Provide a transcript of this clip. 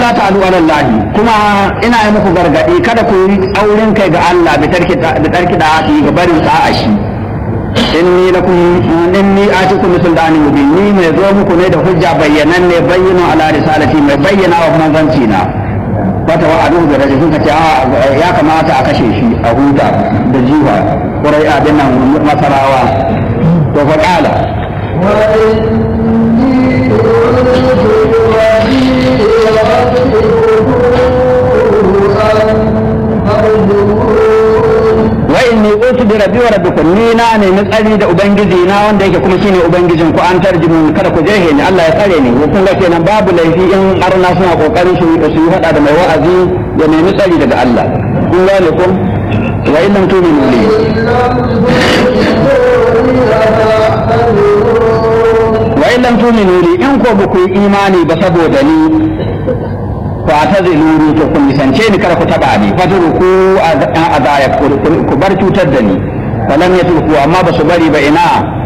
la ta'alu ala Allah kuma ina yi muku gargadi kada ku yi auren kai ga Allah bi tarki da tarki da hadi ga barin sa'a shi inni lakum inni atikum sultani mubin ni mai zo muku ne da hujja bayyanan ne bayyana ala risalati mai bayyana wa manzanci na wata wa adu da rajin suka ce ya kamata a kashe shi a huta da jiwa kurai abin nan masarawa to fa kala wa inni utu bi rabbi wa rabbikum ni na ne ni tsari da ubangiji na wanda yake kuma shine ubangijin ku an tarjimu kada ku jehe ni Allah ya tsare ni ko kun ga kenan babu laifi in arna suna kokarin su su yi hada da mai wa'azi ya nemi tsari daga Allah kun gane kun wa in lam tu'minu li wa in lam tu'minu li in ko ba ku yi imani ba saboda ni fa ta zai luru to kun nisance ni kada ku taba ni fa ku azaya ku bar cutar da ni falam yatruku amma ba su bari ba ina